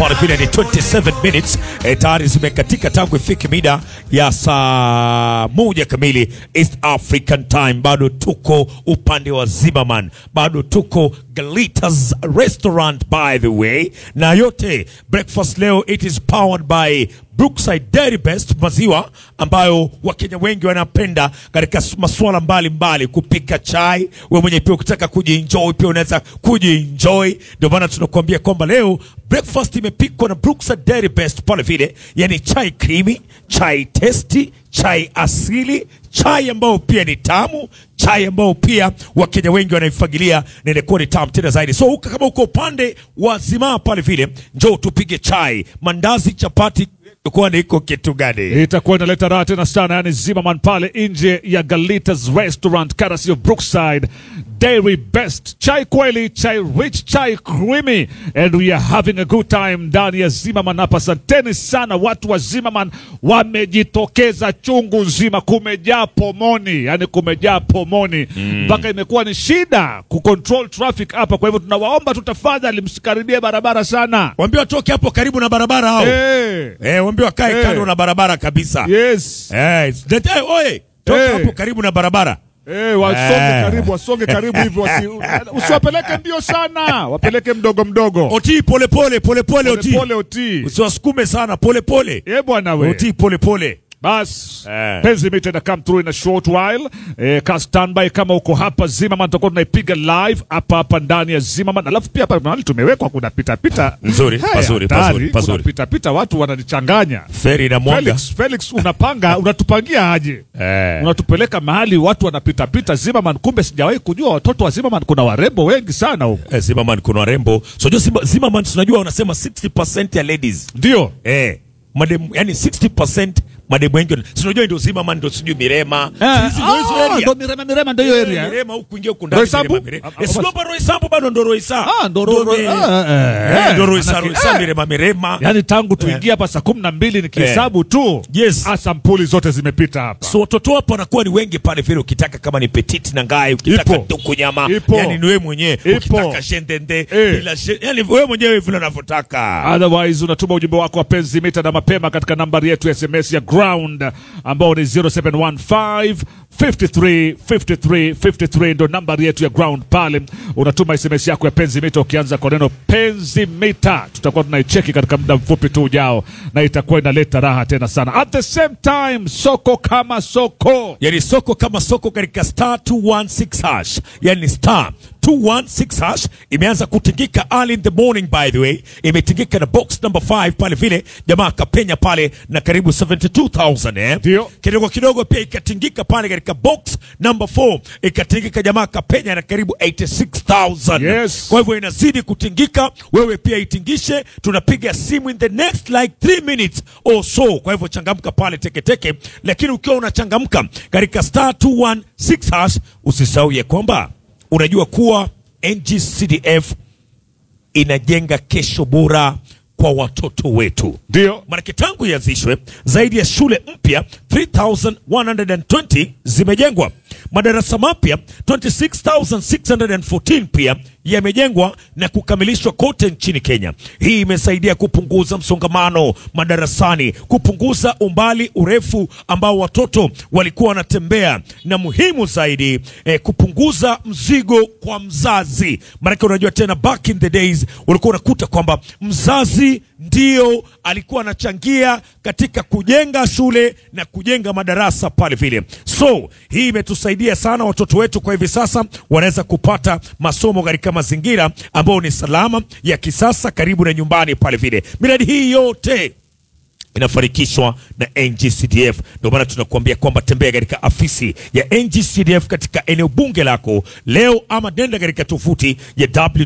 pale vile ni 27 minutes e, tayari zimekatika tangu ifike mida ya saa moja kamili East African Time. Bado tuko upande wa Zimmerman, bado tuko Galitas Restaurant by the way, na yote breakfast leo it is powered by Brookside Dairy Best, maziwa ambayo Wakenya wengi wanapenda katika masuala mbalimbali, kupika chai. We mwenye pia ukitaka kujienjoy pia unaweza kujienjoy. Ndio maana tunakuambia kwamba leo breakfast imepikwa na Brookside Dairy Best pale vile, yani chai creamy, chai testi, chai asili, chai ambayo pia ni tamu, chai ambayo pia Wakenya wengi wanaifagilia na inakuwa ni tamu tena zaidi. So uka, kama uko upande wa Zimaa pale vile, njoo tupige chai, mandazi, chapati kuwa niko kitu gani? itakuwa inaleta raha tena sana, yani Zimmerman pale nje ya Galitas Restaurant, courtesy of Brookside Dairy Best. Chai kweli, chai rich, chai creamy, and we are having a good time ndani ya Zimmerman hapa. Asanteni sana watu wa Zimmerman, wamejitokeza chungu nzima, kumejaa pomoni, yani kumejaa pomoni mpaka imekuwa ni shida kucontrol traffic hapa. Kwa hivyo tunawaomba tu tafadhali, msikaribie barabara sana. Waambie watoke hapo karibu na barabara hao. Eh, Eh, waambie wakae Eh. kando na barabara kabisa. yes. Eh, lete- oye, toka Eh. hapo karibu na barabara. Eh, wasonge Eh. karibu, wasonge karibu hivyo, wasi, usiwapeleke mbio sana, wapeleke mdogo mdogo, Oti pole pole pole pole oti. pole oti. Usiwasukume sana pole pole. Eh bwana we, Oti pole pole. bas Eh. penzi mita ina come through in a short while. Eh, ka standby kama uko hapa Zimmerman, tutakuwa tunaipiga live hapa hapa ndani ya Zimmerman, alafu pia hapa mahali tumewekwa kuna pita pita Nzuri, Haya, pazuri, hatari, pazuri, pazuri. kuna pita pita, watu wananichanganya. Feri na mwanga. Felix, Felix unapanga unatupangia aje? Eh. Unatupeleka mahali watu wanapita pita Zimmerman, kumbe sijawahi kujua watoto wa Zimmerman kuna warembo wengi sana huko. Eh, Zimmerman kuna warembo. So jo Zimmer- Zimmerman tunajua wanasema 60% ya ladies. Ndio. Eh. Madem, yani 60% mademu wengi wana- si unajua ndio Zimmerman ndio sijui Mirema. Sisi ndio hizo area. ndo Mirema Mirema ndo hiyo Eh, area. Mirema huku ingia huku ndani Roysambu? Mirema, Mirema. Ah, Eh, ah, sio hapa Roysambu bado ndo Roysa. Ah, ndo ro- ro- Mi- ah, eh, Eh, ndo Roysa, manake- Roysa, eh. Mirema, Mirema. Yaani tangu tuingie hapa saa kumi na mbili nikihesabu tu Yes. ah, sampuli zote zimepita hapa. So watoto hapo wanakuwa ni wengi pale vile, ukitaka kama ni petit na ngai, ukitaka Ipo. duku nyama, Ipo. yani ni wewe mwenyewe, Ipo. ukitaka shendende Eh. bila she, yani wewe mwenyewe vile unavyotaka. Otherwise unatuma ujumbe wako wa penzi mita na mapema katika nambari yetu ya SMS ya ground ambao ni 0715 53 53 53 ndo nambari yetu ya ground pale. Unatuma SMS yako ya penzi mita ukianza kwa neno penzi mita, tutakuwa tunaicheki katika muda mfupi tu ujao, na itakuwa inaleta raha tena sana. At the same time, soko kama soko Yani soko kama soko katika star 216 hash, yani star 216 hash imeanza kutingika early in the morning, by the way, imetingika na box number 5 pale vile, jamaa akapenya pale na karibu 72000 eh, Ndio. kidogo kidogo pia ikatingika pale katika box number 4 ikatingika, jamaa akapenya na karibu 86000 Yes. kwa hivyo inazidi kutingika, wewe pia itingishe. Tunapiga simu in the next like 3 minutes or so. Kwa hivyo changamka pale teketeke, lakini ukiwa unachangamka katika star 216 hash, usisahau ya kwamba unajua kuwa NGCDF inajenga kesho bora kwa watoto wetu. ndio Maanake tangu ianzishwe zaidi ya shule mpya 3120 zimejengwa, madarasa mapya 26614 pia yamejengwa na kukamilishwa kote nchini Kenya. Hii imesaidia kupunguza msongamano madarasani, kupunguza umbali urefu ambao watoto walikuwa wanatembea, na muhimu zaidi eh, kupunguza mzigo kwa mzazi. Maanake unajua tena, back in the days ulikuwa unakuta kwamba mzazi ndio alikuwa anachangia katika kujenga shule na kujenga madarasa pale vile. So hii imetusaidia sana, watoto wetu kwa hivi sasa wanaweza kupata masomo katika mazingira ambayo ni salama ya kisasa, karibu na nyumbani pale vile. Miradi hii yote inafanikishwa na NGCDF. Ndio maana tunakuambia kwamba tembea katika afisi ya NGCDF katika eneo bunge lako leo, ama nenda katika tovuti ya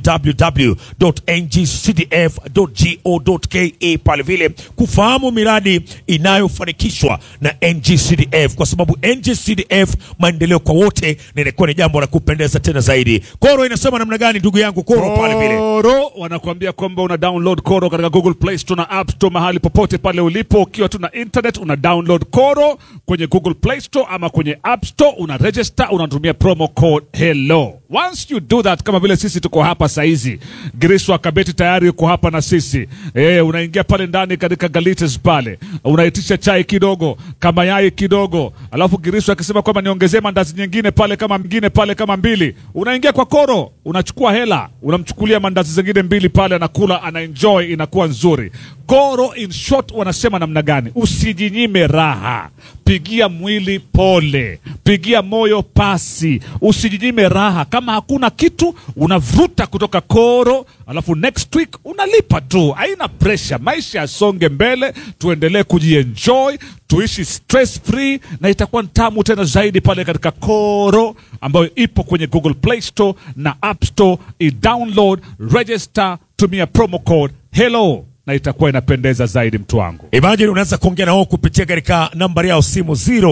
www.ngcdf.go.ke pale vile kufahamu miradi inayofanikishwa na NGCDF, kwa sababu NGCDF maendeleo kwa wote, na inakuwa ni jambo la kupendeza tena zaidi. Koro inasema namna gani, ndugu yangu Koro pale vile? Koro wanakuambia kwamba una download Koro katika Google Play Store na App Store, mahali popote pale ulipo, ukiwa tu na internet una download Koro kwenye Google Play Store ama kwenye App Store, una register, unatumia promo code hello. Once you do that, kama vile sisi tuko hapa saizi, Giriswa Kabeti tayari yuko hapa na sisi eh, unaingia pale ndani katika Galitas pale, unaitisha chai kidogo kama yai kidogo, alafu Giriswa akisema kwamba niongezee mandazi nyingine pale kama mingine pale kama mbili, unaingia kwa koro, unachukua hela, unamchukulia mandazi zingine mbili pale, anakula ana enjoy, inakuwa nzuri. Koro in short wanasema namna gani? Usijinyime raha, pigia mwili pole, pigia moyo pasi, usijinyime raha. Kama hakuna kitu unavuta kutoka koro, alafu next week unalipa tu, haina pressure. Maisha yasonge mbele, tuendelee kujienjoy, tuishi stress free, na itakuwa tamu tena zaidi pale katika koro ambayo ipo kwenye Google Play Store na App Store. I-download, register, tumia promo code hello na itakuwa inapendeza zaidi mtu wangu. Imagine unaweza kuongea na wao kupitia katika nambari yao simu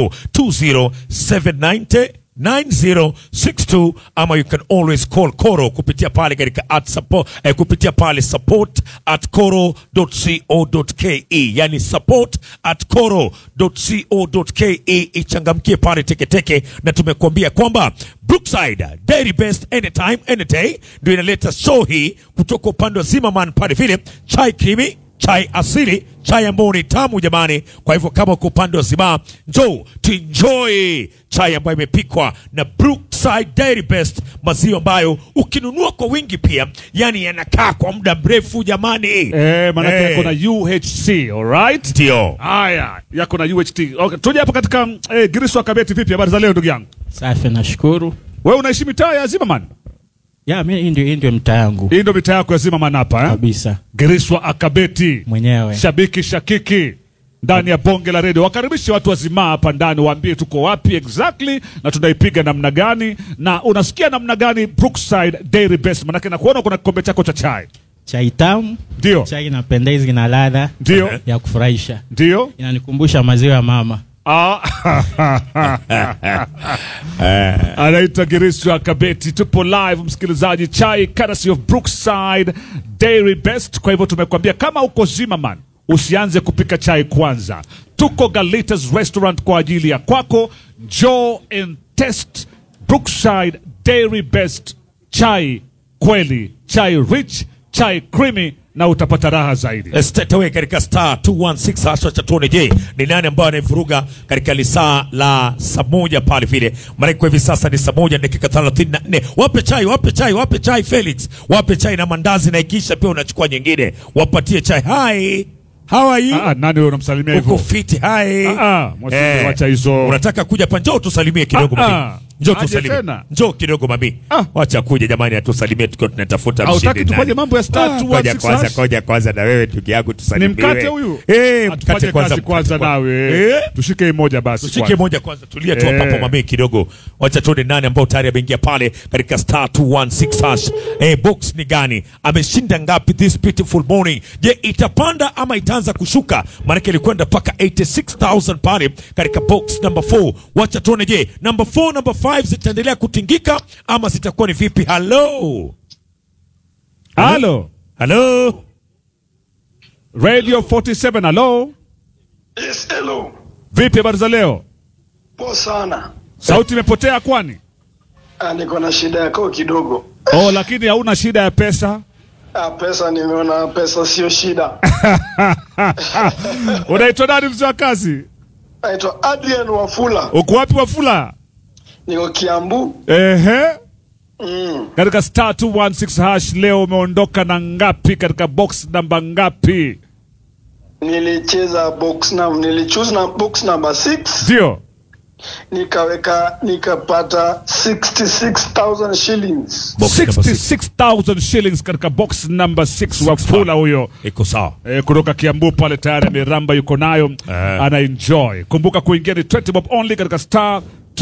020790 9062 ama you can always call Koro kupitia pale katika at support, eh, kupitia pale support at koro.co.ke, yani support at koro.co.ke. Ichangamkie pale teketeke, na tumekuambia kwamba Brookside Dairy Best anytime any day ndio inaleta show hii kutoka upande wa Zimmerman pale vile chai krimi chai asili, chai ambayo ni tamu jamani. Kwa hivyo kama uko upande wa Zimaa, njoo tuenjoy chai ambayo imepikwa na Brookside Dairy Best, maziwa ambayo ukinunua kwa wingi pia, yani yanakaa kwa muda mrefu jamani. Eh, maanake Eh, yako na UHC, alright? ndio Haya, yako na UHT. Okay, tuje hapa katika eh, Giriswa Kabeti. Vipi habari za leo ndugu yangu? Safi, nashukuru. Wewe unaishi mitaa ya Zimmerman? Ya, mi hii ndio hii ndio mtaa yangu Hii ndio mitaa yako ya Zimmerman hapa eh? kabisa Giriswa Akabeti, mwenyewe. shabiki shakiki ndani ya bonge la redio. Wakaribishe watu wazimaa hapa ndani, waambie tuko wapi exactly na tunaipiga namna gani, na unasikia namna gani Brookside Dairy Best, manake nakuona kuna kikombe chako cha chai. Chai tamu, Ndio, chai inapendeza, ina ladha ndio, ya kufurahisha, ndio. inanikumbusha maziwa ya mama. Ah. anaitwa Giriswa Kabeti. Tupo live msikilizaji, chai courtesy of Brookside Dairy Best. Kwa hivyo tumekuambia kama uko Zimmerman usianze kupika chai kwanza, tuko Galitas Restaurant kwa ajili ya kwako. Njoo and test Brookside Dairy Best chai kweli, chai rich, chai creamy na utapata raha zaidi. straight away katika star 216 haswa cha tuone, je, ni nani ambaye anaivuruga katika lisaa la saa moja pale vile. Maana kwa hivi sasa ni saa moja dakika 34. Wape chai, wape chai, wape chai Felix, wape chai na mandazi, na ikisha pia unachukua nyingine, wapatie chai. Hi, how are you? Ah, ah, nani wewe unamsalimia Uko hivyo? fiti? Hi. Ah, ah, mwasibu, wacha hizo. Unataka kuja hapa, njoo tusalimie kidogo Ah, mami. ah. Njoo Aje tusalimie. tena. Njoo kidogo mami. Ah. Wacha kuja jamani, atusalimie tukiwa tunatafuta Hautaki mshindi. tufanye nani. mambo ya star Ah, 216 Ngoja kwanza, hash? ngoja kwanza na wewe ndugu yangu tusalimie. Ni mkate huyu? Eh, Atufanye mkate kwanza. kazi kwanza mkate nawe. Eh? Tushike hii moja basi. Tushike kwanza. moja kwanza, tulia tu Eh. hapo mami kidogo. Wacha tuone nani ambao tayari ameingia pale katika star 216 hash. Eh, box ni gani? Ameshinda ngapi this beautiful morning? Je, itapanda ama itaanza kushuka? Maana ilikwenda mpaka 86000 pale katika box number 4. Wacha tuone, je, number 4 number 5 zitaendelea kutingika ama zitakuwa ni vipi? Hello. Halo. Hello. Radio 47 halo. Yes, hello. Vipi habari za leo? Poa sana. Sauti imepotea kwani? Ah, niko na shida yako kidogo. Oh, lakini hauna shida ya pesa. Ah, pesa nimeona pesa sio shida. Unaitwa nani mzee wa kazi? Naitwa Adrian Wafula. Uko wapi Wafula? Niko Kiambu. Ehe. Mm. Katika star 216 hash leo umeondoka na ngapi katika box namba ngapi? Nilicheza box num nilichoose na box number 6 Ndio. nikaweka nikapata 66000 shillings. Box number six. 66,000 shillings katika box number 6 Wafula huyo. Iko sawa. Eh, kutoka Kiambu pale tayari ameramba yuko nayo Eh. ana enjoy. Kumbuka kuingia ni 20 bob only katika star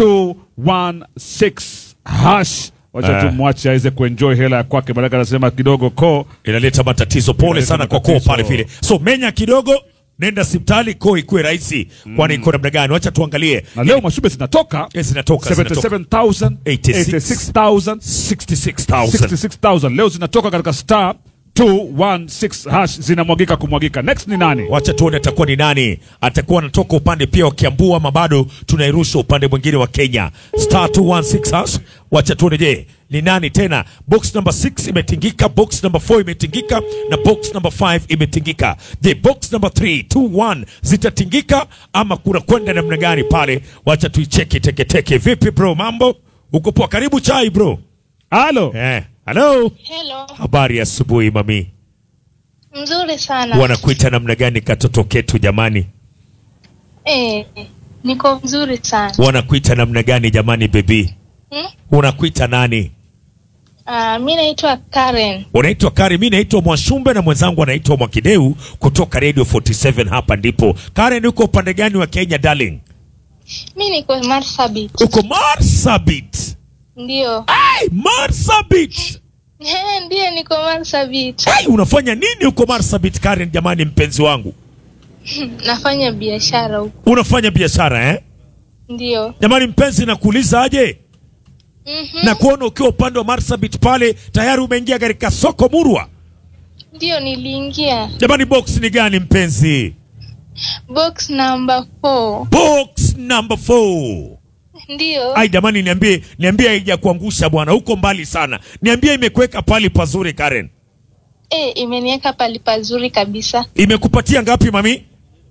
216 hash. Wacha Eh. tumwache aweze kuenjoy hela ya kwake, maanake anasema kidogo ko inaleta matatizo. Pole Inaleta sana kwa koo matatizo. pale vile, so menya kidogo, nenda hospitali, koo ikuwe rahisi, kwani iko namna gani? Wacha tuangalie na leo mashube zinatoka Eh, zinatoka, zinatoka. 77,000 86. 86,000 66,000 66,000 leo zinatoka katika star 216 hash zinamwagika kumwagika. Next ni nani? Wacha tuone atakuwa ni nani, atakuwa anatoka upande pia wa Kiambu ama bado tunairusha upande mwingine wa Kenya. Star 216 hash. Wacha tuone, je ni nani tena? Box number 6 imetingika, box number 4 imetingika na box number 5 imetingika. Je, box number 3 2 1 zitatingika ama kuna kwenda namna gani pale? Wacha tuicheki teketeke. Vipi bro, mambo uko poa? Karibu chai bro. Halo. Eh, hello. Hello, Habari ya asubuhi mami. mzuri sana. Wanakuita namna gani katoto ketu jamani? Eh, niko mzuri sana. Wanakuita namna gani jamani bebi? Hmm? Unakuita nani? Ah, mi naitwa Karen. Unaitwa Kari, mi naitwa Mwashumbe na mwenzangu anaitwa Mwakideu kutoka Radio 47 hapa ndipo. Karen, uko upande gani wa Kenya darling? Mi niko Marsabit. Uko Marsabit. Ndio. Ai, Marsabit. Eh, Ndio niko Marsabit. Ai, unafanya nini huko Marsabit Karen jamani mpenzi wangu? Nafanya biashara huko. Unafanya biashara eh? Ndio. Jamani mpenzi nakuuliza aje? Mhm. Na kuona ukiwa upande wa Marsabit pale tayari umeingia katika soko murwa. Ndio niliingia Jamani box ni gani mpenzi? box number 4. Box number 4. Ndio. Ai jamani, niambie niambie, haijakuangusha bwana, huko mbali sana. Niambie imekuweka pali pazuri Karen. Eh, imeniweka pali pazuri kabisa. Imekupatia ngapi mami?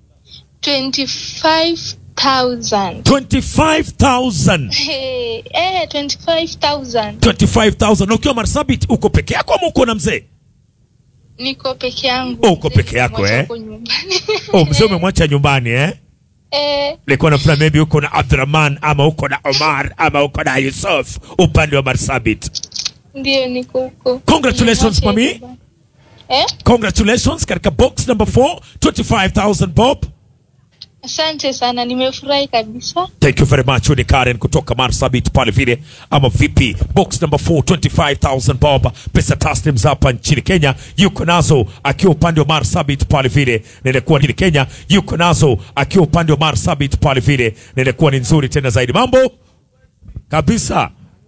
25,000. 25,000. Eh, eh 25,000. 25,000. Na ukiwa Marsabit uko peke yako ama uko na mzee? Niko peke yangu. Oh, uko peke yako, Nimemwacha eh? huko nyumbani. Oh, mzee umemwacha nyumbani eh? Eh, Nilikuwa nafikiri maybe uko na Abdurrahman ama uko na Omar ama uko na Yusuf upande wa Marsabit. ndio niko huko. Congratulations, Nimemwacha mami. nyumbani. Eh? Congratulations katika box number 4, 25,000 bob. Asante sana, nimefurahi kabisa. Thank you very much. Huyu ni Karen kutoka Marsabit pale vile ama vipi? Box number 4 25000 bob, pesa taslim za hapa nchini Kenya yuko nazo akiwa upande wa Marsabit pale vile, na inakuwa nchini Kenya yuko nazo akiwa upande wa Marsabit pale vile, na inakuwa ni nzuri tena zaidi. Mambo kabisa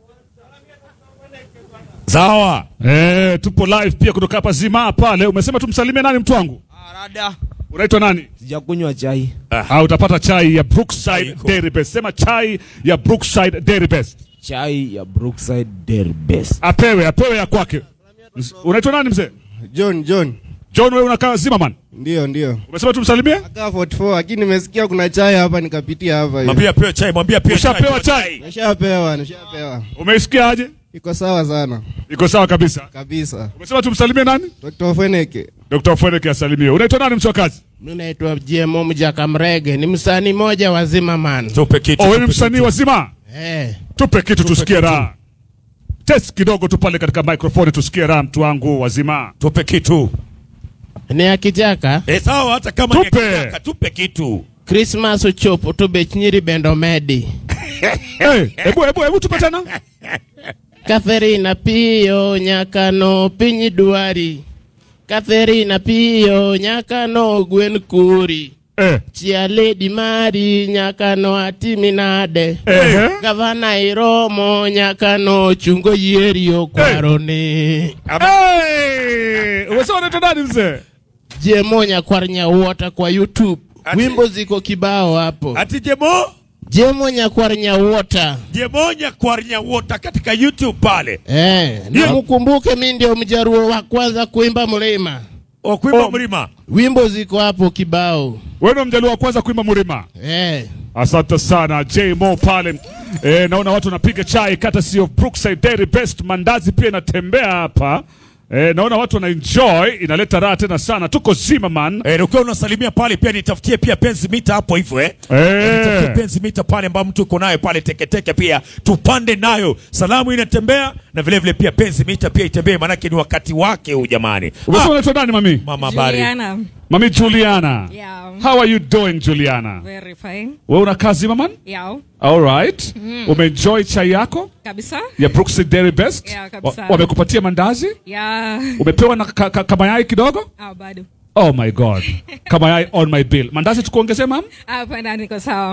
sawa. Eh, tupo live pia kutoka hapa Zima pale. Umesema tumsalimie nani mtu wangu? Arada. Unaitwa nani? Sijakunywa chai. Ah, utapata chai ya Brookside Iko. Dairy Best. Sema chai ya Brookside Dairy Best. Chai ya Brookside Dairy Best. Apewe, apewe ya kwake. Unaitwa nani mzee? John John. John, wewe unakaa Zimmerman. Ndio ndio. Umesema tumsalimie? Akaa 44 lakini nimesikia kuna chai hapa nikapitia hapa hiyo. Mwambie apewe chai, mwambie apewe chai. Ushapewa chai? Nishapewa, nishapewa. Umeisikiaje? Iko sawa sana. Iko sawa kabisa. Kabisa. Umesema tumsalimie nani? Dr. Feneke. Dr. Fweneke asalimie. Unaitwa nani mchwakazi? Mi naitwa GMO Mjaka Mrege, ni msanii moja wa Zimmerman. Tupe kitu. Oh, wewe ni tupe msanii kitu. wa Zima. Eh, Tupe kitu tusikie kitu. raha. Test kidogo tu pale katika microphone tusikie raha mtu wangu wa Zima. Tupe kitu. ni akijaka Eh, sawa hata kama ni Tupe. akitaka, tupe kitu. Christmas uchopo tubechnyiri bendo medi Eh, hebu hebu hebu tupe tena. Katherina Pio nyakano pinyi duari Katherina Pio nyakano gwen kuri Eh. Chia Lady Mari nyakano atiminade Eh. Gavana Iromo nyakano chungo yerio kwaroni Hey! Umesema unaitwa nani mzee? Jemo nyakwar nyawota kwa YouTube Ati- wimbo ziko kibao hapo Ati jemo Jemo nyakwar nyawota jemonya kwarnya wota katika YouTube pale. eh, Ndio. na mkumbuke mi ndio mjaruo wa kwanza kuimba mlima O kuimba Oh. mlima. wimbo ziko hapo kibao Wewe ndo mjaluo wa kwanza kuimba Murima. eh. Asante sana J Mo pale. E, naona watu wanapiga chai kata sio Brookside Dairy Best. Mandazi pia inatembea hapa. E, naona watu wana enjoy, inaleta raha tena sana. Tuko Zimmerman. Eh, na ukiwa unasalimia pale pia nitafutie pia penzi mita hapo hivyo eh. Eh. Eh, Nitafutie penzi mita pale ambayo mtu uko nayo pale teketeke pia tupande nayo. Salamu inatembea na vile vile pia penzi mita pia itembee manake ni wakati wake huu jamani. Umesema Ah, unaitwa nani mami? mama habari. Juliana. Mami Juliana. Yeah. How are you doing Juliana? Very fine. Wewe unakaa Zimmerman? Yeah. All right. Umeenjoy chai yako Kabisa. ya Brookside Dairy Best? Yeah, kabisa. Wa- Wamekupatia mandazi? Yeah. Umepewa na ka, ka, kamayai kidogo? Ah, bado. Oh my god. Kamayai on my bill. Mandazi tukuongezee mam? Hapa ndani niko sawa.